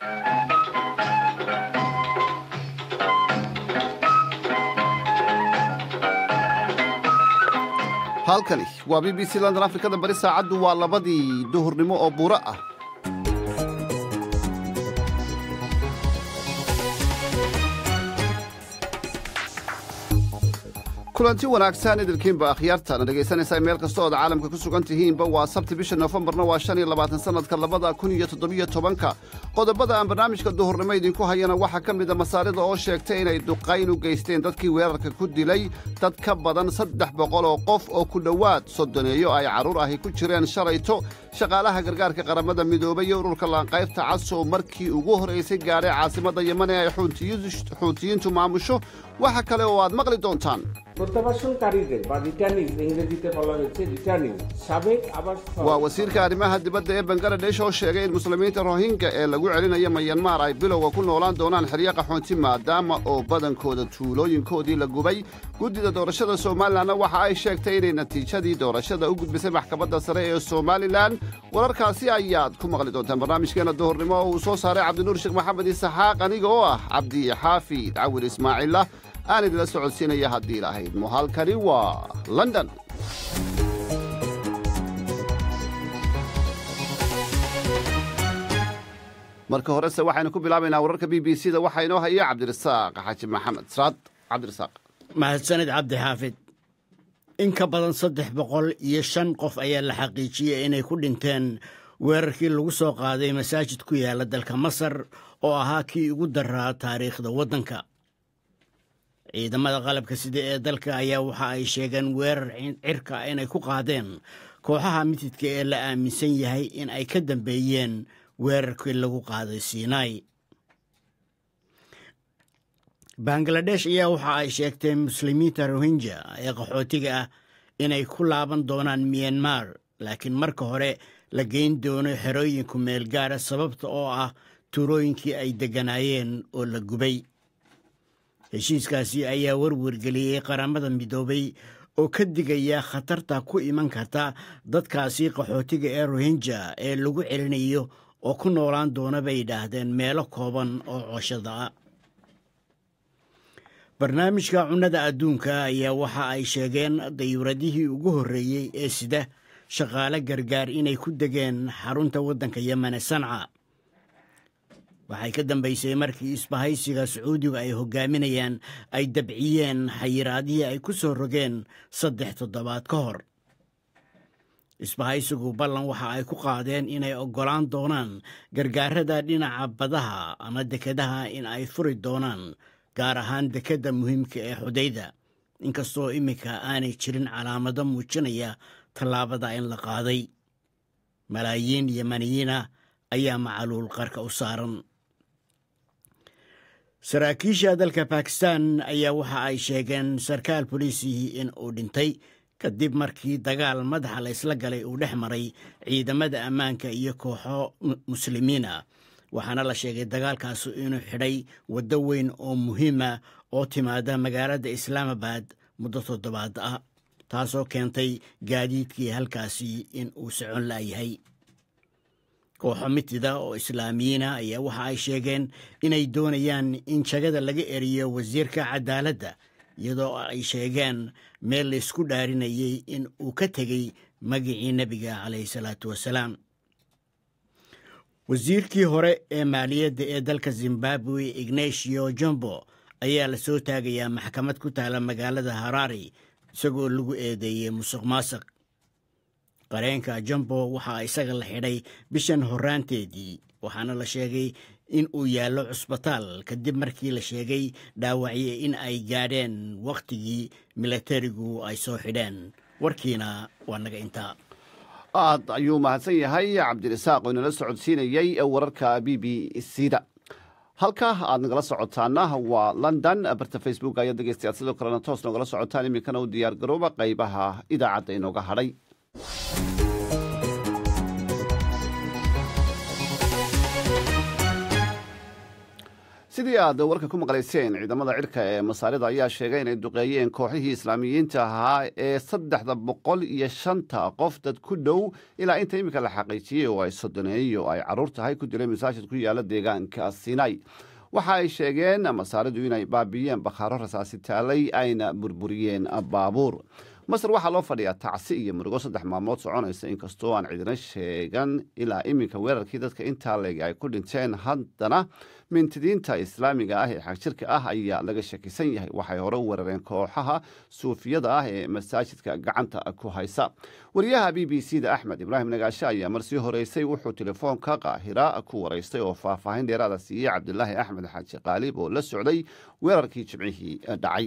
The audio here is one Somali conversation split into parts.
halkani waa b b c london afrikada bari saacaddu waa labadii duhurnimo oo buuro ah kulanti wanaagsan idilkiinba akhyaartaana dhegaysanaysaa meel kasta ood caalamka ku sugan tihiinba waa sabti bisha noofembarna waa shan iyo labaatan sannadka labada kun iyo toddobiyo tobanka qodobada aan barnaamijka duhurnimo idinku hayana waxaa ka mida masaarida oo sheegtay inay duqayn u geysteen dadkii weerarka ku dilay dad ka badan saddex boqol oo qof oo ku dhowaad soddoneeyo ay carruur ahi ku jireen shalayto shaqaalaha gargaarka qaramada midoobay iyo ururka laanqaybta cas oo markii ugu horraysay gaadhay caasimadda yeman ee ay xuutiyiintu maamusho waxa kale oo aad maqli doontaan প্রত্যাবাসনকারীদের বা রিটার্নিং ইংরেজিতে বলা হয়েছে রিটার্নিং সাবেক আবার waa wasiirka arrimaha dibadda ee bangaladesh oo sheegay in muslimiinta rohingya ee lagu celinayo mayanmar ay bilowga ku noolaan doonaan xeryo qaxoonti maadaama oo badankooda tuulooyinkoodii la gubay guddida doorashada somalilanna waxa ay sheegtay inay natiijadii doorashada u gudbisay maxkamadda sare ee somalilan wararkaasi ayaad ku maqli doontaan barnaamijkeena duhurnimo oo uu soo saaray cabdinuur sheekh maxamed isaxaaq aniga oo ah cabdi xaafid cawil ismaaciilla aan idila socodsiinaya haddii lahayd muhalkani waa london marka horese waxaynu ku bilaabaynaa wararka b b c da waxaa inoo haya cabdirasaaq xaaji maxamed sraad cabdirasaaq mahadsanid cabdi xaafid in ka badan saddex boqol iyo shan qof ayaa la xaqiijiyey inay ku dhinteen weerarkii lagu soo qaaday masaajid ku yaala dalka masar oo ahaa kii ugu daraa taariikhda waddanka ciidamada qalabka sida ee dalka ayaa waxa ay sheegeen weerar cirka inay ku qaadeen kooxaha mitidka ee la aaminsan yahay in ay ka dambeeyeen weerarkii lagu qaaday sinai bangaladesh ayaa waxa ay sheegtay muslimiinta rohinja ee qaxootiga ah inay ku laaban doonaan miyanmar laakiin marka hore la geyn doono xerooyinku meel gaara sababta oo ah tuurooyinkii ay degganaayeen oo la gubay heshiiskaasi ayaa warwargeliyey qaramada midoobay oo ka digaya khatarta ku iman karta dadkaasi qaxootiga ee rohinja ee lagu celinayo oo ku noolaan doona bay yidhaahdeen meelo kooban oo cooshada ah barnaamijka cunnada adduunka ayaa waxa ay sheegeen dayuuradihii ugu horreeyey ee sida shaqaale gargaar inay ku degeen xarunta waddanka yemen ee sanca waxay ka dambaysay markii isbahaysiga sacuudiga ay hogaaminayaan ay dabciyeen xayiraadihii ay ku soo rogeen saddex toddobaad ka hor isbahaysigu ballan waxa ay ku qaadeen inay oggolaan doonaan gargaarada dhinaca badaha ama dekedaha in ay furi doonaan gaar ahaan dekedda muhiimka ee xudayda inkastoo iminka aanay jirin calaamado muujinaya tallaabada in la qaaday malaayiin yemaniyiina ayaa macaluul qarka u saaran saraakiisha dalka bakistan ayaa waxa ay sheegeen sarkaal boliisihii in uu dhintay kadib markii dagaal madaxa la ysla galay uu dhex maray ciidamada ammaanka iyo kooxo muslimiin ah waxaana la sheegay dagaalkaasu inuu xidhay waddo weyn oo muhiima oo timaada magaalada islaamabad muddo toddobaad ah taasoo keentay gaadiidkii halkaasi in uu socon la'yahay kooxo mitida oo islaamiyiina ayaa waxa ay sheegeen inay doonayaan in jagada laga eriyo wasiirka cadaaladda iyadoo ay sheegeen meel laysku dhaarinayay in uu ka tegey magicii nebiga calayhi salaatu wasalaam wasiirkii hore ee maaliyadda ee dalka zimbabwe ignatio jombo ayaa la soo taagayaa maxkamad ku taala magaalada harari isagoo lagu eedeeyey musuq maasuq qareenka jombo waxaa isaga la xidhay bishan horraanteedii waxaana la sheegay in uu yaallo cusbitaal kadib markii la sheegay dhaawacye in ay gaadheen wakhtigii milatarigu ay soo xidheen warkiina waa naga intaa aad ayuu mahadsan yahay cabdirasaaq oo inala socodsiinayey wararka b b c da halka aad nagala socotaana waa london barta facebook ayaa dhegeystayaad sidoo kalena toos nogala socotaan iminkana u diyaar garooba qaybaha idaacadda inooga hadhay sidii aad warka ku maqlayseen ciidamada cirka ee masaarida ayaa sheegay inay duqeeyeen kooxihii islaamiyiinta ahaa ee saddexda boqol iyo shanta qof dad ku dhow ilaa inta iminka la xaqiijiyey oo ay sodoneeyo ay carruur tahay ku dilay masaajid ku yaala deegaanka sinai waxa ay sheegeen masaaridu inay baabiiyeen bakhaaro rasaasi taalay ayna burburiyeen baabuur masar waxaa loo fadhiyaa tacsi iyo murugo saddex maalmood soconaysa inkastoo aan cidina sheegan ilaa iminka weerarkii dadka intaa leeg ay ku dhinteen haddana mintidiinta islaamiga ah ee xagjirka ah ayaa laga shakisan yahay waxay hore u weerareen kooxaha suufiyada ah ee masaajidka gacanta ku haysa wariyaha b b c da axmed ibraahim nagaashe ayaa marsii horeysay wuxuu telefoonka qaahira ku waraystay oo faahfaahin dheeraada siiyey cabdilaahi axmed xaaji qaalib oo la socday weerarkii jimcihii dhacay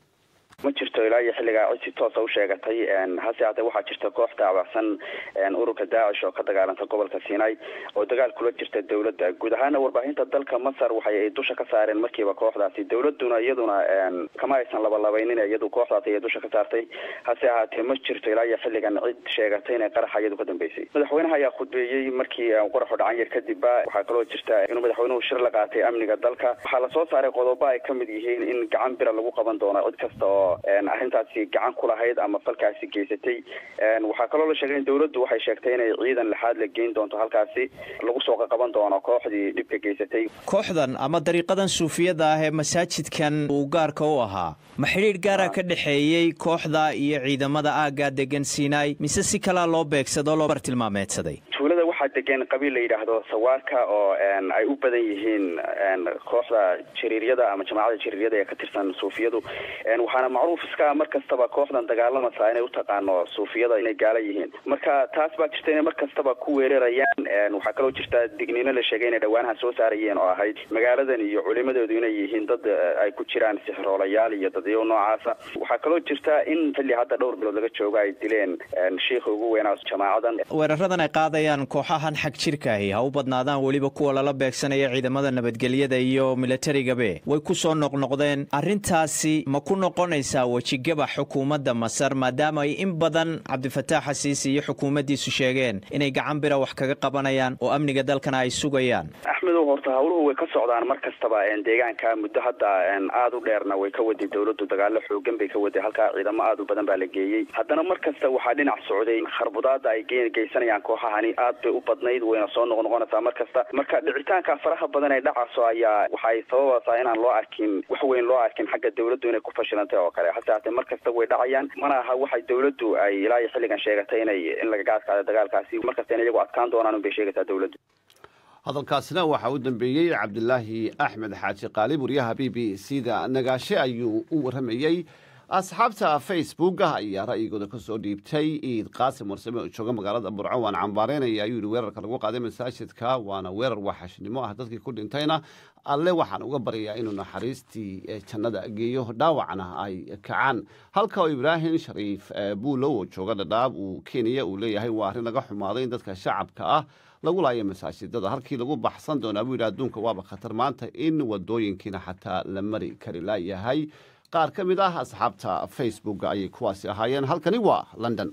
ma jirto ilaa iyo xilligaa cid si toosa u sheegatay hase haatee waxaa jirta koox daawacsan ururka daacish oo ka dagaalanta gobolka sinai oo dagaal kula jirta dowladda guud ahaana warbaahinta dalka masar waxay ay dusha ka saareen markiiba kooxdaasi dowladuna iyaduna kama aysan labalabeynin iyadu kooxdaasi ay dusha ka saartay hase ahaatee ma jirto ilaa iyo xilligan cid sheegatay inay qaraxa iyadu ka dambeysay madaxweynaha ayaa khudbeeyey markii qaraxu dhacan yar kadibba waxaa kaloo jirta inuu madaxweynuhu shir la qaatay amniga dalka waxaa lasoo saaray qodobo ay kamid yihiin in gacan bira lagu qaban doono cid kasta oo arrintaasi gacan ku lahayd ama falkaasi geysatay waxaa kaloo la sheegay in dowladdu waxay sheegtay inay ciidan lixaad la geyn doonto halkaasi lagu soo qaqaban doono kooxdii dhibka geysatay kooxdan ama dariiqadan suufiyada ah ee masaajidkan uu gaarka u ahaa ma xidhiidh gaara ka dhexeeyey kooxda iyo ciidamada aagga degan sinai mise si kalaa loo beegsadoo loo bartilmaameedsaday tuulada waxaa degan qabiil la yidhaahdo sawaarka oo ay u badan yihiin kooxda jariiryada ama jamaacada jariiryada ee ka tirsan suufiyadu waxaana macruuf iska mar kastaba kooxdan dagaalamasa inay utaqaano suufiyada inay gaala yihiin marka taas baa jirta inay mar kastaba ku weerarayaan waxaa kaloo jirta digniino la sheegay inay dhawaanaha soo saarayeen oo ahayd magaaladan iyo culimadoodu inay yihiin dad ay ku jiraan sixroolayaal iyo dadyo noocaasa waxaa kaloo jirta in xilli hadda dhowr bilood laga joogo ay dileen shiikha ugu weynaa jamaacadan weeraradan ay qaadayaan kooxahan xag jirkaahi ha u badnaadaan weliba kuwa lala beegsanaya ciidamada nabadgelyada iyo milatarigabe way ku soo noqnoqdeen arrintaasi ma ku noqonaysaa wejigaba xukuumadda masar maadaama ay in badan cabdifataax xasiisi iyo xukuumaddiisu sheegeen inay gacan bira wax kaga qabanayaan oo amniga dalkana ay sugayaan axmedow horta hawluhu way ka socdaan mar kastaba deegaanka muddo hadda aada u dheerna way ka waday dowladdu dagaalo xoogan bay ka waday halkaa ciidamo aada u badan baa la geeyey haddana mar kasta waxaa dhinac socday kharbudaada ay geysanayaan kooxahani aad bay u badnayd wayna soo noqnoqonaysaa mar kasta marka dhicitaanka faraha badan ee dhacaso ayaa waxay sababaysaa inaan loo arkin wax weyn loo arkin xagga dowladdu inay ku fashilantay oo kale hase haatee mar kasta way dhacayaan mana aha waxay dowladdu ay ilaa iyo xilligan sheegatay inay in lagaga adkaado dagaalkaasi mar kasta in iyagu adkaan doonaan unbay sheegaysaa dowladdu hadalkaasina waxaa u dambeeyey cabdilaahi axmed xaaji qaalib wariyaha b b c da nagaashe ayuu u waramayey asxaabta facebooka ayaa ra'yigooda ka soo dhiibtay iid qaasim warsame oo jooga magaalada burco waan cambaareynaya ayuu yihi weerarka lagu qaaday masaajidka waana weerar waxashnimo ah dadkii ku dhintayna alle waxaan uga baryayaa inuu naxariistii jannada geeyo dhaawacna ay kacaan halka oo ibraahim shariif buulow oo jooga dhadhaab uu kenya uu leeyahay waa arrin laga xumaaday in dadka shacabka ah lagu laayo masaajidada halkii lagu baxsan doonaa buu yidhi adduunka waaba khatar maanta in wadooyinkiina xataa la mari kari laayahay qaar ka mid ah asxaabta facebook ayay kuwaasi ahaayeen halkani waa london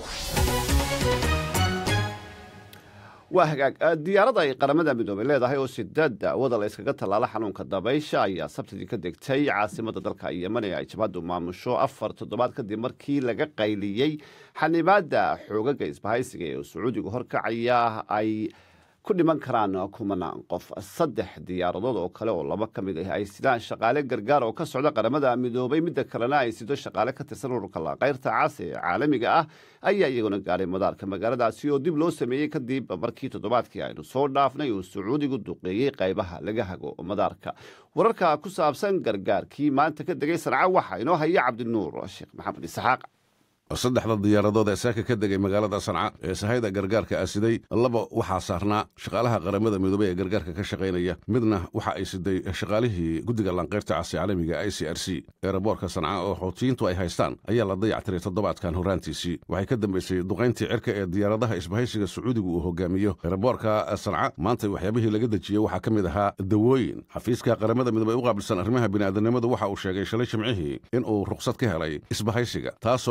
waa hagaag diyaarada ay qaramada midoobay leedahay oo sideed daawada la yskaga tallaala xanuunka dabaysha ayaa sabtidii ka degtay caasimada dalka yeman ee ay jabhaddu maamusho afar toddobaad kadib markii laga qayliyey xanibaada xoogaga isbahaysiga ee sacuudigu horkacaya ay ku dhiman karaan kumanaan qof saddex diyaaradood oo kale oo laba ka mid ah ay sidaan shaqaale gargaar oo ka socda qaramada midoobay midda kalena ay sido shaqaale ka tirsan ururka laqayrta cas ee caalamiga ah ayaa iyaguna gaadhay madaarka magaaladaasi oo dib loo sameeyey kadib markii toddobaadkii aynu soo dhaafnay uu sacuudigu duqeeyey qaybaha laga hago madaarka wararka ku saabsan gargaarkii maanta ka degay sanca waxaa inoo haya cabdinuur sheekh maxamed isxaaq saddexda diyaaradood ee saaka ka degay magaalada sanca ee sahayda gargaarka asiday laba waxaa saarnaa shaqaalaha qaramada midoobey ee gargaarka ka shaqaynaya midna waxa ay siday shaqaalihii guddiga lanqayrta cas ee caalamiga i c r c eeraboorka sanca oo xoutiyiintu ay haystaan ayaa la dayactiray toddobaadkan horraantiisii waxay ka dambaysay duqayntii cirka ee diyaaradaha isbahaysiga sacuudigu uu hogaamiyo eeraboorka sanca maanta waxyaabihii laga dejiyey waxaa ka mid ahaa dawooyin xafiiska qaramada midoobey u qaabilsan arrimaha bini'aadanimadu waxa uu sheegay shalay jimcihii in uu ruqsad ka helay isbahaysiga taasoo ahayd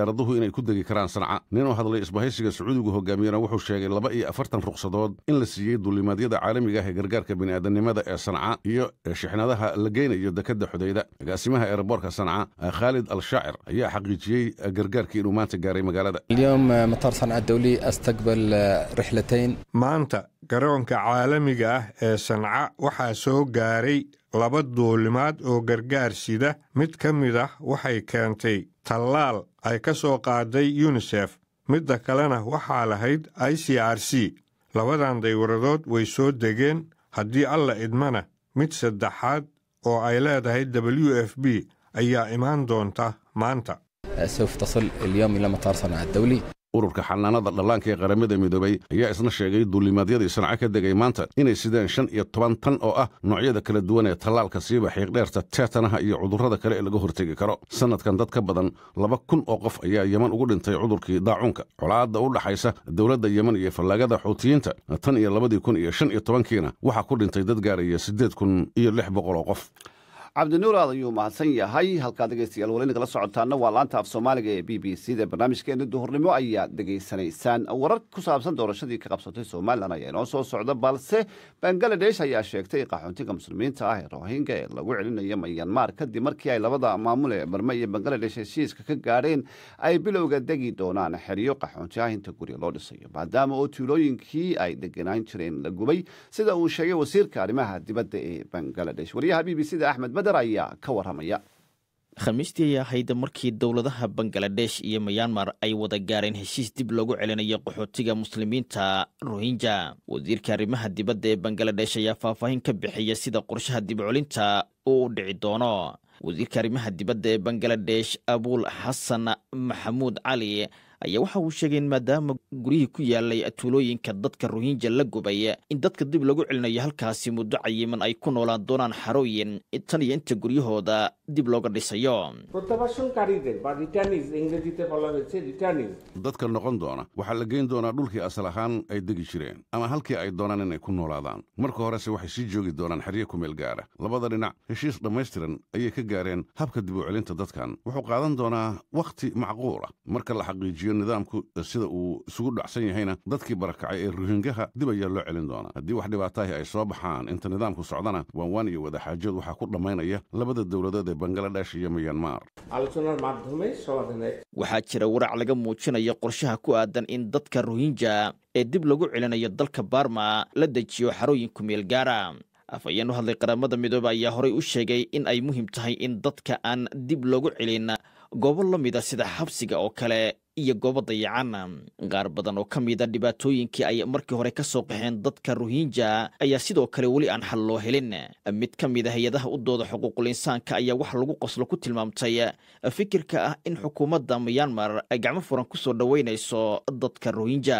diyaaraduhu inay ku degi karaan sanca nin oo hadlay isbahaysiga sacuudigu hogaamiyena wuxuu sheegay laba iyo afartan ruqsadood in la siiyey duulimaadyada caalamiga ah ee gargaarka bini'aadanimada ee sanca iyo shixnadaha la geynayo dekadda xudayda agaasimaha eeraboorka sanca khaalid al shaacir ayaa xaqiijiyey gargaarkii inuu maanta gaaray magaalada اليوم مطار صنعاء الدولي استقبل رحلتين maanta garoonka caalamiga ah ee sanca waxaa soo gaaray laba duulimaad oo gargaar sida mid ka mid ah waxay keentay tallaal ay ka soo qaaday yunisef midda kalena waxaa lahayd i c r c labadan daywaradood way soo degeen haddii alla idmana mid saddexaad oo ay leedahay w f b ayaa imaan doonta maanta سوف تصل اليوم إلى مطار صنعاء الدولي ururka xanaanada dhallaanka ee qaramada midoobay ayaa isna sheegay duulimaadyadii sanca ka degay maanta inay sideen shan iyo toban tan oo ah noocyada kala duwan ee tallaalka siiba xiiqdheerta teetanaha iyo cudurrada kale ee laga hortegi karo sannadkan dad ka badan laba kun oo qof ayaa yeman ugu dhintay cudurkii daacuunka colaadda u dhaxaysa dowladda yeman iyo fallaagada xuutiyiinta tan iyo labadii kun iyo shan iyo tobankiina waxaa ku dhintay dad gaaraya siddeed kun iyo lix boqol oo qof cabdinuur aad ayuu mahadsan yahay halkaa dhegeystayaal weli nagala socotaana waa laanta af soomaaliga ee b b c da barnaamijkeena duhurnimo ayaad dhegaysanaysaan warar ku saabsan doorashadii ka qabsatay somalilan ayaa inoo soo socda balse bangaladesh ayaa sheegtay qaxoontiga muslimiinta ah ee rohinga ee lagu celinayo mayanmar kadib markii ay labada maamul ee barme iyo bangaladesh heshiiska ka gaadheen ay bilowga degi doonaan xeryo qaxoonti ah inta gurya loo dhisayo maadaama oo tuulooyinkii ay degenaan jireen la gubay sida uu sheegay wasiirka arrimaha dibadda ee bangaladesh waryaha b b c da axmed bader ayaa ka waramaya khamiistii ay ahayd markii dowladaha bangaladesh iyo mayanmar ay wada gaareen heshiis dib loogu celinayo qaxootiga muslimiinta rohinja wasiirka arrimaha dibadda ee bangaladesh ayaa faahfaahin ka bixiya sida qorshaha dibcolinta uu u dhici doono wasiirka arrimaha dibadda ee bangaladesh abul xasan maxamuud cali ayaa waxa uu sheegay in maadaama guryihii ku yaalay tuulooyinka dadka rohinja la gubay in dadka dib lagu celinayo halkaasi muddo cayiman ay ku noolaan doonaan xarooyin tan iyo inta guryahooda dib looga dhisayo প্রত্যাবাসনকারীদের বা রিটার্নিজ ইংরেজিতে বলা হয়েছে returnees dadka noqon doona waxaa la geyn doonaa dhulkii asal ahaan ay degi jireen ama halkii ay doonaan inay ku noolaadaan marka horese waxay sii joogi doonaan xeryo ku meel gaara labada dhinac heshiis dhammaystiran ayay ka gaareen habka dib u celinta dadkan wuxuu qaadan doonaa wakhti macquul ah marka la xaqiijiyo nidaamku sida uu isugu dhacsan yahayna dadkii barakacay ee ruhingaha dib ayaa loo celin doonaa haddii wax dhibaataahi ay soo baxaan inta nidaamku socdana waanwaan iyo wadaxaajood waxaa ku dhammaynaya labada dowladood ee bangaladesh iyo miyanmar আলোচনার মাধ্যমে সমাধানের waxaa jira warac laga muujinayo qorshaha ku aadan in dadka rohinja ee dib lagu celinayo dalka barma la dejiyo xarooyin ku meel gaara afhayeen u hadlay qaramada midoobe ayaa horey u sheegay in ay muhiim tahay in dadka aan dib loogu celin goobo la mida sida xabsiga oo kale iyo goobo dayacan qaar badan oo ka mida dhibaatooyinkii ay markii hore ka soo qaxeen dadka rohinja ayaa sidoo kale weli aan xal loo helin mid ka mid a hay-adaha u dooda xuquuqul insaanka ayaa wax lagu qoslo ku tilmaamtay fikirka ah in xukuumadda miyanmar ay gacmo furan ku soo dhoweynayso dadka rohinja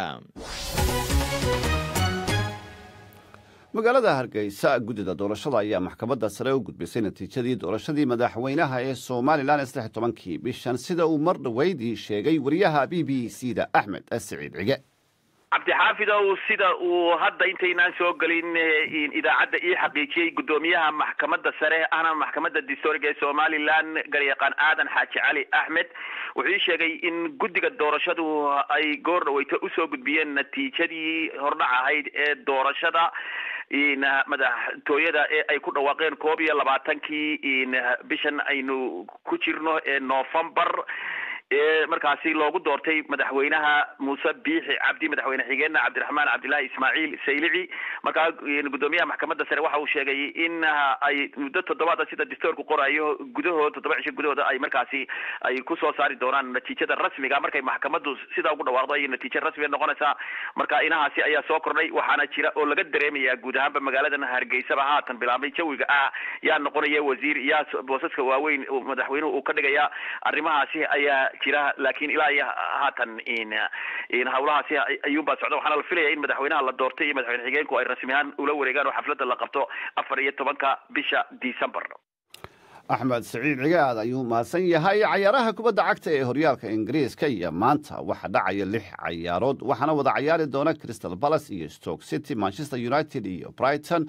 magaalada hargeysa guddida doorashada ayaa maxkamadda sare u gudbisay natiijadii doorashadii madaxweynaha ee somalilan saddex tobankii bishan sida uu mar dhoweydii sheegay wariyaha b b c da axmed siciid cige cabdixaafidow sida uu hadda intaynaan soo gelin idaacadda ii xaqiijiyey guddoomiyaha maxkamadda sare ahna maxkamadda distooriga ee somalilan garyaqaan aadan xaaji cali axmed wuxuu ii sheegay in guddiga doorashadu ay goor dhaweyto usoo gudbiyeen natiijadii hordhac ahayd ee doorashada madaxtooyada ee ay ku dhawaaqeen koob iyo labaatankii bishan aynu ku jirno ee novembar ee markaasi loogu doortay madaxweynaha muuse biixi cabdi madaxweyne xigeenna cabdiraxmaan cabdillahi ismaaciil saylici markaa guddoomiyaha maxkamadda sare waxa uu sheegay in ay muddo toddobaada sida distoorku qorayo gudahood toddoba cisho gudahooda ay markaasi ay kusoo saari doonaan natiijada rasmiga markay maxkamaddu sidaa ugu dhawaaqdo ayay natiijo rasmiga noqonaysaa marka inahaasi ayaa soo kordhay waxaana jira oo laga dareemaya guud ahaanba magaaladan hargeysaba haatan bilaabmay jawiga ah yaa noqonaya wasiir yaa boosaska waaweyn madaxweynuhu uu ka dhigaya arrimahaasi ayaa jira laakiin ilaa iyo haatan in hawlahaasi ayuunbaa socda waxaana la filaya in madaxweynaha la doortay iyo madaxweyne xigeenku ay rasmi ahaan ula wareegaan oo xafladda la qabto afar iyo tobanka bisha december axmed siciid cigaad ayuu mahadsan yahay cayaaraha kubadda cagta ee horyaalka ingiriiska iyo maanta waxaa dhacaya lix cayaarood waxaana wada cayaari doona crystal palace iyo stoke city manchester united iyo brighton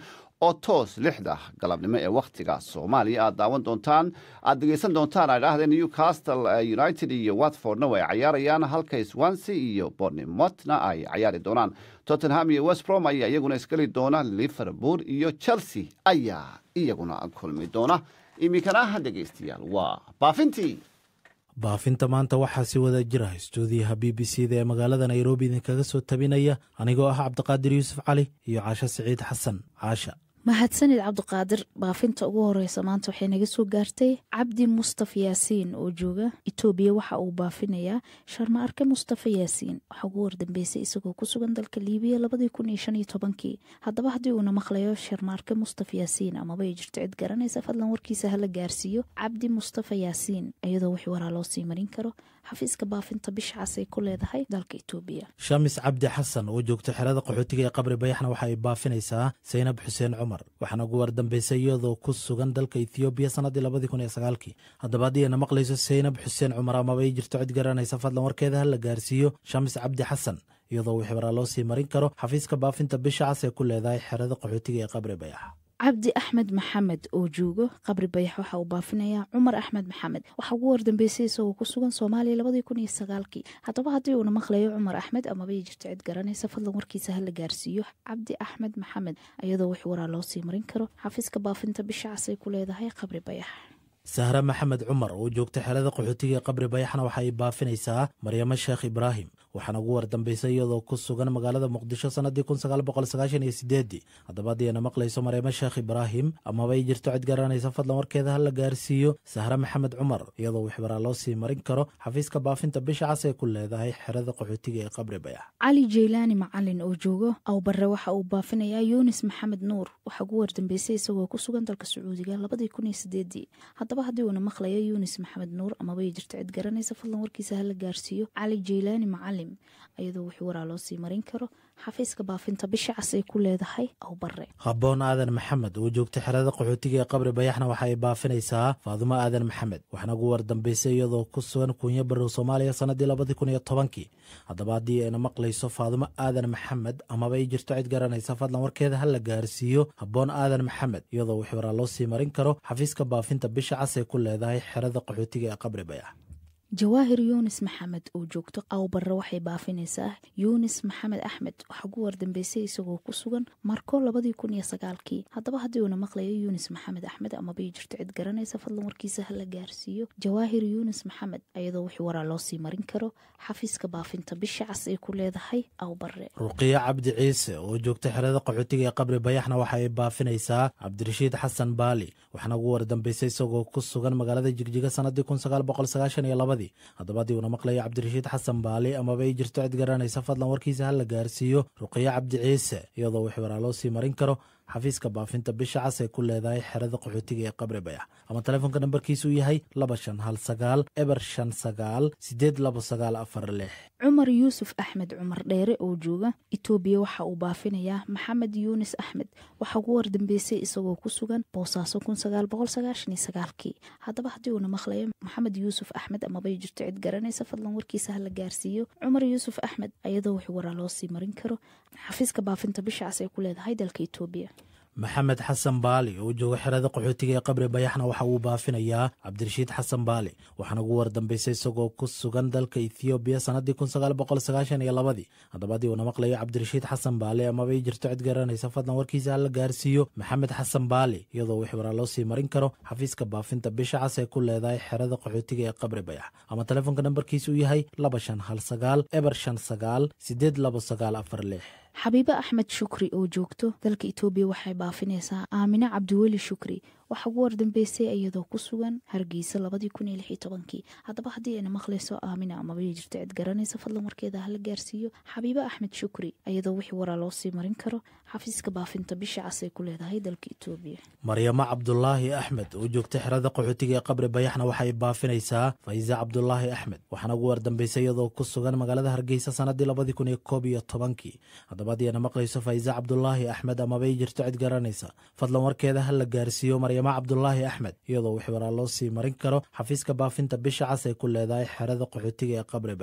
oo toos lixda galabnimo ee wakhtiga soomaaliya aad daawan doontaan aad dhegeysan doontaan ay dhahdeen newcastle united iyo watfordna way cayaarayaan halka swansea iyo bornemotna ay cayaari doonaan tottenham iyo westbrom ayaa iyaguna isgeli doona liverpool iyo chelsea ayaa iyaguna kulmi doona iminkana dhegeystayaal waa baafintii baafinta maanta waxaa si wada jira stuudiyaha b b c da ee magaalada nairobi idinkaga soo tabinaya anigoo ah cabdiqaadir yuusuf cali iyo caasho siciid xasan caasha mahadsanid cabdiqaadir baafinta ugu horeysa maanta waxay naga soo gaartay cabdi mustafa yaasiin oo jooga itoobiya waxa uu baafinayaa sharma arke mustafa yaasiin waxaa ugu wardambeysay isagoo ku sugan dalka liibiya labadii kun iyo shan iyo tobankii haddaba haddii uuna maqlayo sharma arke mustafa yaasiin amaba ay jirto cid garanaysa fadlan warkiisa hala gaarsiiyo cabdi mustafa yaasiin iyadoo wix waraa loo sii marin karo xafiiska baafinta bishacaas ay ku leedahay dalka itoobiya shamis cabdi xasan oo joogta xerada qaxootiga ee qabri bayaxna waxa ay baafinaysaa saynab xuseen cumar waxaana ugu wardambeysay iyadoo ku sugan dalka ethoobiya sannaddii labadii kun iyo sagaalkii haddaba haddii ayna maqlayso saynab xuseen cumar amaba ay jirto cid garanaysa fadlan warkeeda ha la gaarsiiyo shamis cabdi xasan iyadoo wix waraa loo sii marin karo xafiiska baafinta bishacas ee ku leedahay xerada qaxootiga ee qabri bayax cabdi axmed maxamed oo joogo qabri bayax waxa uu baafinayaa cumar axmed maxamed waxaa ugu wardambeysay isagoo ku sugan soomaaliya labadii kun iyo sagaalkii haddaba haddii uuna maqlayo cumar axmed amaba ay jirto cid garanaysa fadlan warkiisa hala gaarsiiyo cabdi axmed maxamed iyadoo wix waraa loo sii marin karo xafiiska baafinta bishacas ay ku leedahay qabri bayax sahre maxamed cumar oo joogta xerada qaxootiga ee qabri bayaxna waxa ay baafinaysaa maryamo sheekh ibraahim waxaana ugu wardambeysay iyadoo ku sugan magaalada muqdisho sannaddii kun sagaal boqol sagaashan iyo sideedii haddaba haddii ayna maqlayso maryamo sheekh ibraahim amaba ay jirto cid garanaysa fadlan warkeeda ha la gaarsiiyo sahre maxamed cumar iyadoo wixbaraa loo sii marin karo xafiiska baafinta bisha cas ee ku leedahay xerada qaxootiga ee qabri bayax cali jeylaani macalin oo joogo awbare waxa uu baafinayaa yunis maxamed nuur waxaa ugu wardambeysay isagoo ku sugan dalka sacuudiga labadii kun iyo sideedii haddaba haddii uuna maqlayo yunis maxamed nuur amaba ay jirto cid garanaysa fadlan warkiisa hala gaarsiiyo cali jeylaani macalim iyadoo wix waraa loo sii marin karo xafiiska baafinta bisha cas ay ku leedahay awbare habboon aadan maxamed oo joogta xerada qaxootiga ee qabri bayaxna waxa ay baafinaysaa faadumo aadan maxamed waxaana ugu wardambeysay iyadoo ku sugan kuunyo barow soomaaliya sannaddii labadii kun iyo tobankii haddaba haddii ayna maqlayso faadumo aadan maxamed amaba ay jirto cid garanaysa fadlan warkeeda ha la gaarsiiyo habboon aadan maxamed iyadoo wix waraa loo sii marin karo xafiiska baafinta bisha cas ee ku leedahay xerada qaxootiga ee qabri bayax jawaahir yunis maxamed oo joogto awbare waxay baafinaysaa yunis maxamed axmed waxaa ugu wardambeysay isagoo ku sugan marko labadii kun iyo sagaalkii haddaba haddii uuna maqlayo yunis maxamed axmed amabay jirto cid garanaysa fadlan warkiisa hala gaarsiiyo jawaahir yunis maxamed iyadoo wix waraa loo sii marin karo xafiiska baafinta bisha cas ay ku leedahay awbare ruqiyo cabdi ciise oo joogta xerada qaxootiga ee qabri bayaxna waxa ay baafinaysaa cabdirashiid xasan baali waxaana ugu wardambeysay isagoo ku sugan magaalada jigjiga sannaddii kun sagaal boqol sagaashan iyo labadii haddaba haddii uuna maqlayo cabdirashiid xasan baali amaba ay jirto cid garanaysa fadlan warkiisa ha la gaarsiiyo ruqiyo cabdi ciise iyadoo wix waraa loo sii marin karo xafiiska baafinta bisha cas ee ku leedahay xerada qaxootiga ee qabri bayax ama telefoonka nambarkiisu yahay laba shan hal sagaal eber shan sagaal sideed labo sagaal afar lix cumar yuusuf axmed cumar dheere oo jooga itoobiya waxa uu baafinayaa maxamed yuunis axmed waxaa ugu wardambeysay isagoo ku sugan boosaaso kun sagaal boqol sagaashan iyo sagaalkii haddaba haddii uuna maqlayo maxamed yuusuf axmed amabay jirto cid garanaysa fadlan warkiisa hala gaarsiiyo cumar yuusuf axmed iyadoo wix waraa loo sii marin karo xafiiska baafinta bisha cas ay ku leedahay dalka itoobiya maxamed xasan baali oo jooga xerada qaxootiga ee qabri bayaxna waxa uu baafinayaa cabdirashiid xasan baali waxaana ugu wardambeysay isagoo ku sugan dalka ethoobiya sannaddii kun sagaal boqol sagaashan iyo labadii haddaba haddii uuna maqlayo cabdirashiid xasan baali amaba ay jirto cid garanaysa fadlan warkiisa ha la gaarsiiyo maxamed xasan baali iyadoo wix waraa loo sii marin karo xafiiska baafinta bisha cas ee ku leedahay xerada qaxootiga ee qabri bayax ama telefoonka nambarkiisu yahay laba shan hal sagaal eber shan sagaal sideed labo sagaal afar lix xabiibe axmed shukri oo joogto dalka itoobiya waxay baafinaysaa aamine cabdiweli shukri waxaa ugu wardambeysay iyadoo ku sugan hargeysa labadii kun iyo lix iyo tobankii haddaba haddii ayna maqlayso aamina amaba jirto cid garanaysa fadlan warkeeda hala gaarsiiyo xabiibe axmed shukri iyadoo wixii waraa loo sii marin karo xafiiska baafinta bisha cas ay ku leedahay dalka itoobiya maryamo cabdulaahi axmed oo joogta xerada qaxootiga ee qabri bayaxna waxay baafinaysaa fayse cabdulaahi axmed waxaana ugu wardambeysay iyadoo ku sugan magaalada hargeysa sannaddii labadii kun iyo koob iyo tobankii haddaba haddii ayna maqlayso fayse cabdulaahi axmed amabay jirto cid garanaysa fadlan warkeeda ha la gaarsiiyo maryamo cabdulaahi axmed iyadoo wix waraa loo sii marin karo xafiiska baafinta bisha cas ay ku leedahay xerada qaxootiga ee qabri bayax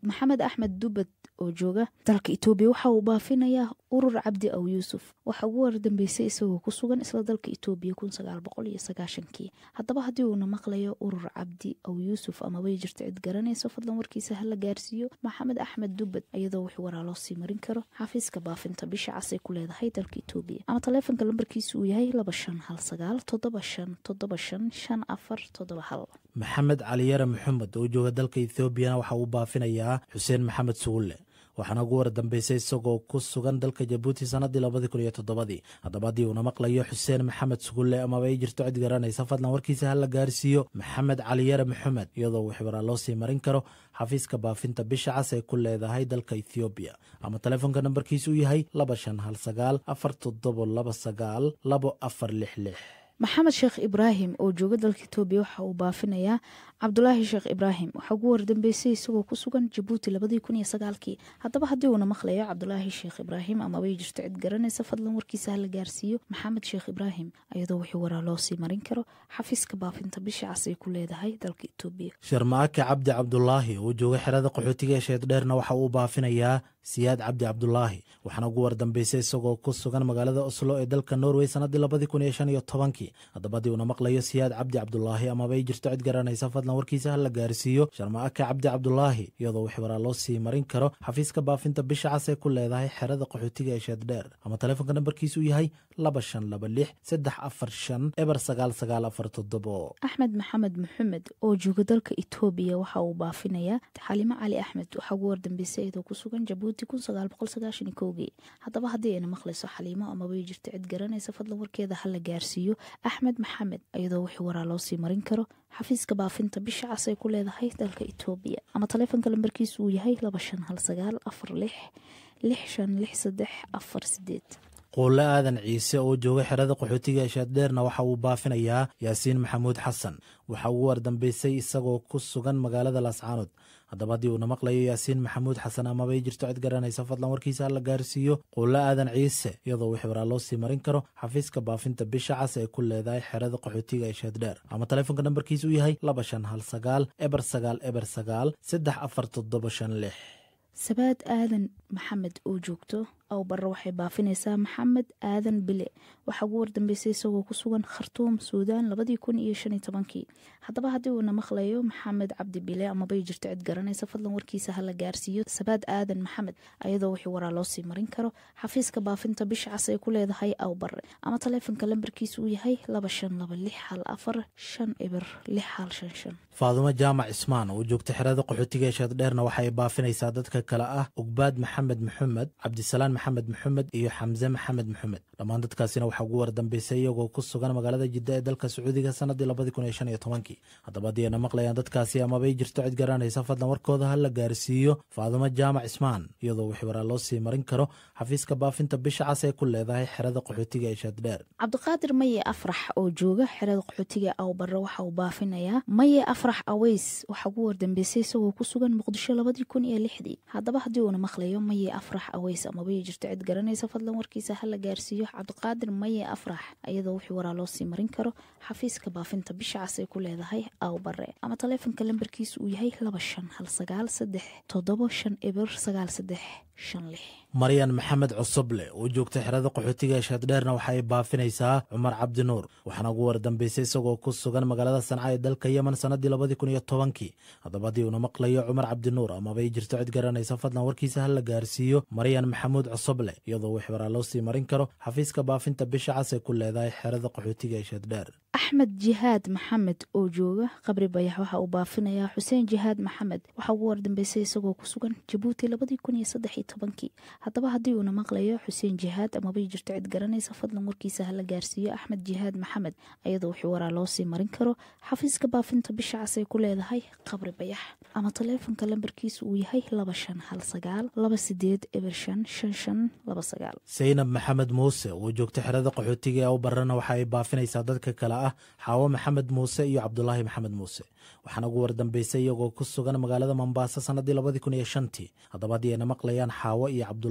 maxamed axmed dubad oo jooga dalka etoobiya waxa uu baafinayaa urur cabdi aw yuusuf waxa ugu wardambeysay isagoo ku sugan isla dalka etoobiya kun sagaal boqol iyo sagaashankii haddaba haddii uuna maqlayo urur cabdi aw yuusuf amabay jirto cid garanayso fadlan warkiisa hala gaarsiiyo maxamed axmed dubad iyadoo wix waraa loo sii marin karo xafiiska baafinta bisha casay ku leedahay dalka etoobiya ama taleefonka lambarkiisa uu yahay laba shan hal sagaal toddoba shan toddoba shan shan afar toddoba hal maxamed caliyare maxamed oo jooga dalka ethoobiana waxa uu baafinayaa xuseen maxamed sugulle waxaana ugu war dambeysay isagoo ku sugan dalka jabuuti sanadii labadii kun iyo toddobadii haddaba haddii uuna maqlayo xuseen maxamed sugulle amaba ay jirto cid garanaysa fadlan warkiisa ha la gaarsiiyo maxamed caliyare maxamed iyadoo wixwaraa loo sii marin karo xafiiska baafinta bisha cas ay ku leedahay dalka ethoobiya ama taleefonka nambarkiisa uu yahay laba shan hal sagaal afar toddobo laba sagaal labo afar lix lix maxamed sheekh ibraahim oo jooga dalka etoobiya waxa uu baafinayaa cabdulaahi sheekh ibraahim waxaa ugu wardambeysay isagoo ku sugan jabuuti labadii kun iyo sagaalkii haddaba haddii uuna maqlayo cabdulaahi sheekh ibraahim amabay jirto cid garanaysa fadlan warkiisa hala gaarsiiyo maxamed sheekh ibraahim iyadoo wixii waraa loo sii marin karo xafiiska baafinta bisha cas ay ku leedahay dalka etoobiya sharmaake cabdi cabdulaahi oo jooga xerada qaxootiga ee sheeddheerna waxa uu baafinayaa siyaad cabdi cabdulaahi waxaana ugu wardambeysay isagoo ku sugan magaalada oslo ee dalka norway sanadii labadii kun iyo shan iyo tobankii haddaba haddii uuna maqlayo siyaad cabdi cabdulaahi amabay jirto cid garanaysa fadlan warkiisa ha la gaarsiiyo sharmaake cabdi cabdulaahi iyadoo wix waraa loo sii marin karo xafiiska baafinta bisha cas ee ku leedahay xerada qaxootiga ee sheeddheer ama taleefonka nambarkiisa uu yahay laba shan laba lix saddex afar shan eber sagaal sagaal afar toddobo axmed maxamed maxamed oo jooga dalka etoobiya waxa uu baafinayaa xalimo cali axmed waxaa ugu wardambeysay iyadoo ku sugan jabuuti kun sagaal boqol sagaashan iyo kowgii haddaba haddii ayna maqlayso xaliimo amabay jirto cid garanaysa fadlan warkeeda ha la gaarsiiyo axmed maxamed iyadoo wixii waraa loo sii marin karo xafiiska baafinta bisha cas ay ku leedahay dalka etoobiya ama taleefonka lambarkiisa uu yahay laba shan hal sagaal afar lix lix shan lix saddex afar sideed quulle aadan ciise oo jooga xerada qaxootiga ee sheeddheerna waxa uu baafinayaa yaasiin maxamuud xasan waxa ugu wardambeysay isagoo ku sugan magaalada laascaanood haddaba haddii uuna maqlayo yaasiin maxamuud xasan amabay jirto cid garanaysa fadlan warkiisa ha la gaarsiiyo quulle aadan ciise iyadoo wix waraa loo sii marin karo xafiiska baafinta bisha cas ee ku leedahay xerada qaxootiga ee sheeddheer ama taleefonka nambarkiisa uu yahay laba shan hal sagaal eber sagaal eber sagaal saddex afar toddoba shan lix sabaad aadan maxamed oo joogto aw barre waxay baafinaysaa maxamed aadan bile waxaa ugu wardambeysay isagoo ku sugan khartuum suudaan labadii kun iyo shan iyo tobankii haddaba haddii uuna maqlayo maxamed cabdi bile amabay jirto cid garanaysa fadlan warkiisa ha la gaarsiiyo sabaad aadan maxamed ayadoo wixii waraa loo sii marin karo xafiiska baafinta bisha cas ay ku leedahay aw barre ama taleefonka lambarkiisa uu yahay laba shan laba lix hal afar shan eber lix hal shan shan faadumo jaamac cismaan oo joogta xerada qaxootiga ee sheeddheerna waxay baafinaysaa dadka kale ah ugbaad maxamed maxamed cabdisalaan maxamed maxamed iyo xamse maxamed maxamed dhammaan dadkaasina waxaa ugu wardambeysay iyagoo ku sugan magaalada jidda ee dalka sacuudiga sanadii labadii kun iyo shan iyo tobankii haddaba haddii ayna maqlayaan dadkaasi amabay jirto cid garanaysa fadlan warkooda ha la gaarsiiyo faadumo jaamac cismaan iyadoo wix waraa loo sii marin karo xafiiska baafinta bisha cas ee ku leedahay xerada qaxootiga ee sheeddheer cabdiqaadir maye afrax oo jooga xerada qaxootiga aw barre waxa uu baafinayaa maye afrax aweys waxaa ugu wardambeysay isagoo ku sugan muqdisho labadii kun iyo lixdii haddaba haddii uuna maqlayo maye afrax aweys amabay jirto cid garanaysa fadlan warkiisa ha la gaarsiiyo cabdiqaadir maye afrax iyadoo wixii waraa loo sii marin karo xafiiska baafinta bisha cas ay ku leedahay aw barre ama taleefonka lambarkiisa uu yahay laba shan hal sagaal saddex toddobo shan eber sagaal saddex shan lix maryan maxamed cusuble oo joogta xerada qaxootiga ee sheeddheerna waxa ay baafinaysaa cumar cabdinuur waxaana ugu wardambeysay isagoo ku sugan magaalada sanca ee dalka yemen sanadii labadii kun iyo tobankii haddaba haddii uuna maqlayo cumar cabdinuur amabay jirto cid garanaysa fadlan warkiisa ha la gaarsiiyo maryan maxamuud cusuble iyadoo wix waraa loo sii marin karo xafiiska baafinta bisha cas ee ku leedahay xerada qaxootiga ee sheeddheer axmed jihaad maxamed oo jooga qabri bayax waxa uu baafinayaa xuseen jihaad maxamed waxaa ugu wardambeysay isagoo ku sugan jabuuti labadii kun iyo saddex iyo tobankii haddaba haddii uuna maqlayo xuseen jihaad amabay jirto cid garanaysa fadlan warkiisa ha la gaarsiiyo axmed jihaad maxamed ayadoo wixii waraa loo sii marin karo xafiiska baafinta bisha cas ay ku leedahay qabri bayax ama taleefonka lambarkiisa uu yahay laba shan hal sagaal laba sideed eber shan shan shan laba sagaal saynab maxamed muuse oo joogta xerada qaxootiga ee u barrena waxa ay baafinaysaa dadka kale ah xaawo maxamed muuse iyo cabdulaahi maxamed muuse waxaana ugu wardambeysay iyagoo ku sugan magaalada mombaaso sanadii labadii kun iyo shantii haddaba haddii ayna maqlayaan xaawo iyo cabdulaahi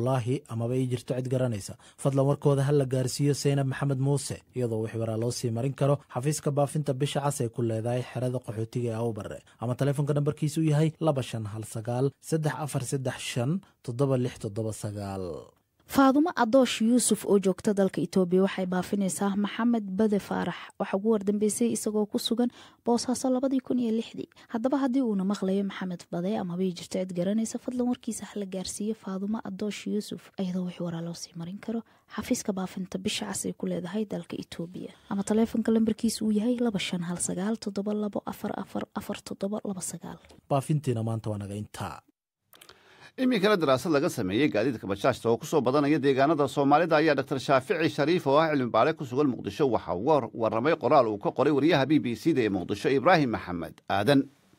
cabdulaahi amaba ii jirto cid garanaysa fadlan warkooda ha la gaarsiiyo seynab maxamed muuse iyadoo wix waraa loo sii marin karo xafiiska baafinta bisha cas ay ku leedahay xerada qaxootiga ee awbare ama taleefonka nambarkiisu yahay laba shan hal sagaal saddex afar saddex shan toddoba lix toddoba sagaal faadumo adoosh yuusuf oo joogta dalka itoobiya waxay baafinaysaa maxamed bade faarax waxaa ugu wardambeysay isagoo ku sugan boosaaso labadii kun iyo lixdii haddaba haddii uuna maqlayo maxamed bade amaba jirto cid garanaysa fadlan warkiisa hala gaarsiiyo faadumo adoosh yuusuf iyadoo wix waraa loo sii marin karo xafiiska baafinta bisha cas ay ku leedahay dalka itoobiya ama taleefonka lambarkiisa uu yahay laba shan hal sagaal toddoba labo afar afar afar toddoba laba sagaal baafintiina maanta waa naga intaa iminkana daraasad laga sameeyey gaadiidka bajaajta oo ku soo badanaya deegaanada soomaalida ayaa dr shaafici shariif oo ah cilmibaare ku sugan muqdisho waxaa uga warramay qoraal uu ka qoray wariyaha b b c da ee muqdisho ibraahim maxamed aadan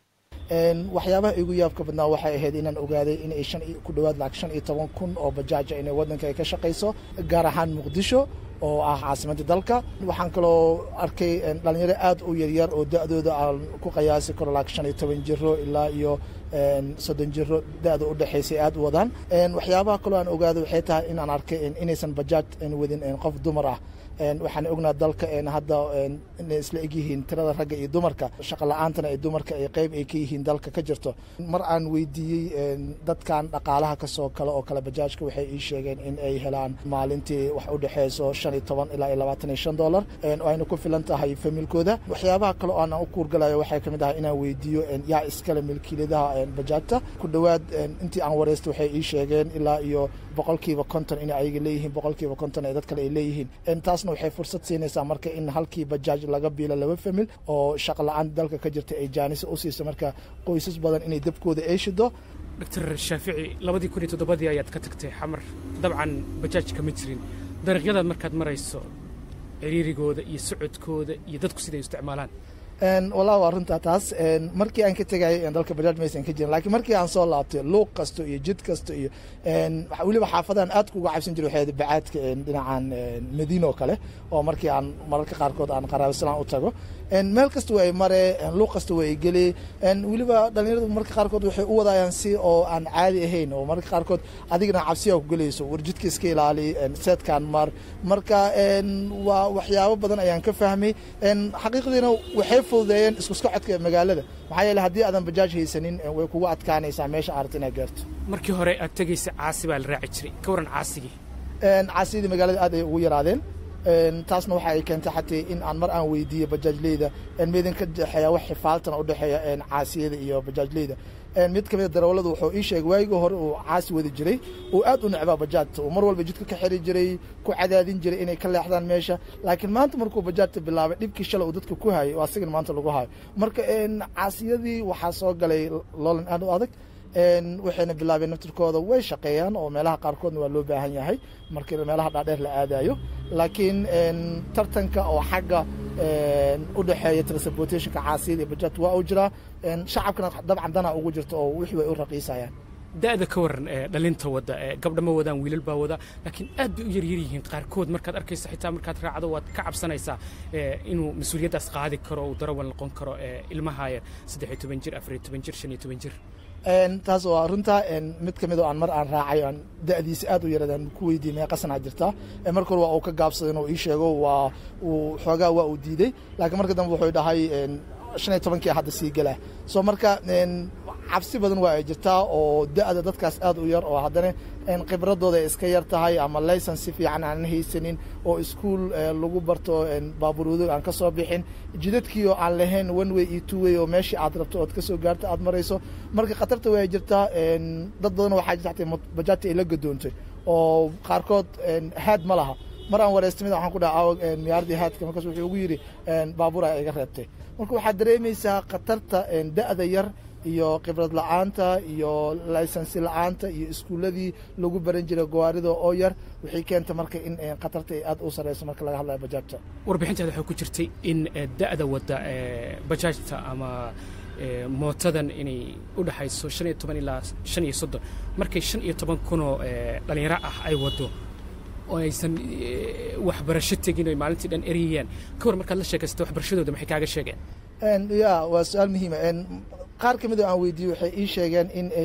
waxyaabaha igu yaabka badnaa waxay ahayd inaan ogaaday inay shan ku dhowaad lacag shan iyo toban kun oo bajaaja inay waddanka ay ka shaqayso gaar ahaan muqdisho oo ah caasimadda dalka waxaan kaloo arkay dhalinyaro aad u yaryar oo da-dooda aan ku qiyaasi karo lacag shan iyo toban jiro ilaa iyo soddon jiro da-da u dhexaysay aad u wadaan waxyaabaha kaloo aan ogaaday waxay tahay inaan arkay inaysan bajaaj wadin qof dumar ah waxaan ognaa dalka hadda inay isla egyihiin tirada ragga iyo dumarka shaqa la-aantana ay dumarka ay qeyb ay ka yihiin dalka ka jirto mar aan weydiiyey dadkan dhaqaalaha kasoo kale oo kale bajaajka waxay ii sheegeen in ay helaan maalintii wax u dhexeyso shan iyo toban ilaa iyo labaatan iyo shan dollar oo ayna ku filan tahay familkooda waxyaabaha kale oo aan u kuurgalayo waxay kamid ahay inaan weydiiyo yaa iskale milkiiladaha bajaajta ku dhowaad intii aan wareysta waxay ii sheegeen ilaa iyo boqolkiiba konton inay ayaga leeyihiin boqolkiiba konton ee dad kale ay leeyihiin taasna waxay fursad siinaysaa marka in halkii bajaaj laga biilo laba famil oo shaqa la-aan dalka ka jirta ay jaanisa u siiso marka qoysas badan inay dabkooda ay shido doctor shaafici labadii kun iyo toddobadii ayaad ka tagtay xamar dabcan bajaaj kama jirin dariiqyadaad markaad marayso ciriirigooda iyo socodkooda iyo dadku siday isticmaalaan wallah waa runtaa taas markii aan ka tegayay dalka bajaaj maysan ka jirin lakiin markii aan soo laabtay luuq kasto iyo jid kasto iyo weliba xaafadahan aad kuga cabsan jira waxay bacaadka dhinacan madiina oo kale oo markii aan mararka qaarkood aan qaraabislaan u tago meel kasta way mare luuq kasta way geli weliba dhalinyaradu mararka qaarkood waxay u wadaayaan si oo aan caadi ahayn oo mararka qaarkood adigna cabsiyaa ku gelayso war jidka iska ilaali seedkan mar marka waa waxyaabo badan ayaan ka fahmay xaqiiqdiina waxay fududeeyeen isku socodka magaalada maxaa yeele haddii aadan bajaaj haysanin way kugu adkaanaysaa meesha aarta inaad gaarto markii hore aad tegaysa caasi baa la raaci jiray ka waran caasigii caasiyadii magaalada aad ay ugu yaraadeen taasna waxa ay keentay xataa in aan mar aan weydiiyo bajaajleyda meedin ka dhexeeya wax xifaaltana u dhexeeya caasiyada iyo bajaajleyda mid kamid a darawalladu wuxuu ii sheegay waagii hore uu caasi wadi jiray uu aad u necbaa bajaajta uu mar walba jidka ka xiri jiray ku cadaadin jiray inay ka leexdaan meesha laakiin maanta markuu bajaajta bilaabay dhibkii shalay uu dadka ku hayay oo asigan maanta lagu hayo marka caasiyadii waxaa soo galay loolan aad u adag waxayna bilaabeen naftirkooda way shaqeeyaan oo meelaha qaarkoodna waa loo baahan yahay markii meelaha dhaadheer la aadayo laakiin tartanka oo xagga u dhexeeya transportationka caasiyada iyo bajaajta waa uu jiraa shacabkana dabcan dana ugu jirta oo wixii way u raqiisayaan da'da ka waran dhalinta wadda gabdha ma wadaan wiilal baa wada laakiin aad bay u yaryar yihiin qaarkood markaad arkaysa xitaa markaad raacdo waad ka cabsanaysaa inuu mas-uuliyaddaas qaadi karo uu darawal noqon karo ilmaha yar saddex iyo toban jir afar iyo toban jir shan iyo toban jir taas waa runta mid ka mid oo aan mar aan raacay aan da'diisa aad u yaradaan ku weydiiyey meeqa sanaa jirtaa marka hore waa uu ka gaabsaday inuu ii sheego waa uu xoogaa waa uu diiday laakiin marka dambe wuxuu dhahay shan iyo tobankii hadda sii gelaa soo marka cabsi badan waa ay jirtaa oo da'da dadkaas aad u yar oo haddana khibradooda ay iska yar tahay ama laysan si fiican aanan haysanin oo iskuol lagu barto baabuurwado aan ka soo bixin jidadkii oo aan lahayn one way iyo two way oo meeshii aad rabto ood ka soo gaarto aad marayso marka khatarta way jirtaa dad badan waxaa jirta xataa bajaajta ay la gadoontay oo qaarkood haad ma laha mar aan wareystamid waxaan ku dhaha miyaaradii haadka markaas wuxuu ugu yidhi baabuur aa iga reebtay marka waxaad dareemaysaa khatarta da'da yar iyo khibrad la-aanta iyo laysansi la-aanta iyo iskuuladii lagu baran jiray gawaarida oo yar waxay keenta marka in khatarta ay aad u sareyso marka laga hadlayo bajaajta warbixinteeda waxaa ku jirtay in da'da wadda bajaajta ama mootadan inay u dhexayso shan iyo toban ilaa shan iyo soddon markay shan iyo toban kunoo dhallinyaro ah ay waddo oo aysan waxbarasho tegin oy maalintii dhan eriyayaan ka war markaad la sheekaysato waxbarashadooda maxay kaaga sheegeen ya waa su-aal muhiima qaar ka mid oo aan weydiiyey waxay ii sheegeen in ay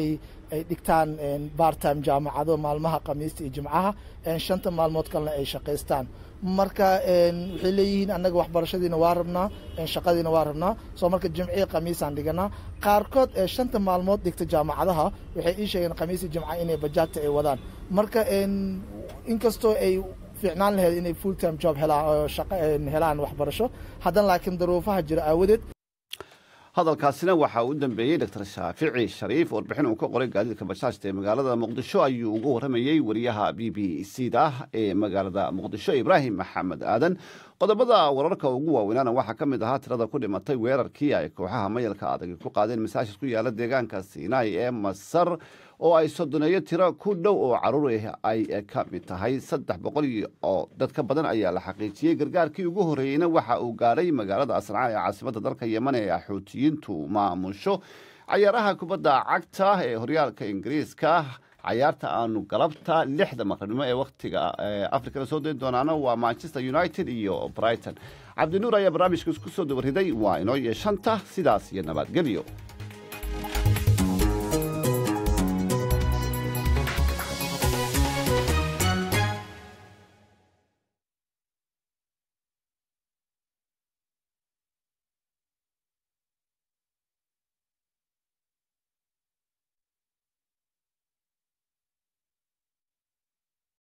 ay dhigtaan bartime jaamacado maalmaha khamiista iyo jimcaha shanta maalmood kalena ay shaqaystaan marka waxay leeyihiin annaga waxbarashadiina waa rabnaa shaqadiina waa rabnaa soo marka jimcihi khamiisaan dhiganaa qaarkood ee shanta maalmood dhigta jaamacadaha waxay ii sheegeen khamiis iyo jimca inay bajaajta ay wadaan marka inkastoo ay fiicnaan laheyd inay full time job helaan waxbarasho haddana laakiin daruufaha jira aawadeed hadalkaasina waxaa u dambeeyey dr shaafici shariif warbixin uu ka qoray gaadiidka bajaajta ee magaalada muqdisho ayuu uga waramayey wariyaha b b c da ee magaalada muqdisho ibraahim maxamed aadan qodobada wararka ugu waaweynaana waxaa ka mid ahaa tirada ku dhimatay weerarkii ay kooxaha mayalka adag ku qaadeen masaajid ku yaala deegaanka sinai ee masar oo ay sodoneeyo tiro ku dhow oo caruur ay ka mid tahay saddex boqol oo dad ka badan ayaa la xaqiijiyey gargaarkii ugu horreeyeyna waxa uu gaadhay magaalada asnca ee caasimadda dalka yeman ee axuutiyiintu maamusho cayaaraha kubadda cagta ee horyaalka ingiriiska cayaarta aanu galabta lixda maqribnimo ee wakhtiga afrikada soo dayn doonaana waa manchester united iyo brighton cabdinuur ayaa barnaamijka isku soo dabariday waa inoo yeeshanta sidaas iyo nabadgelyo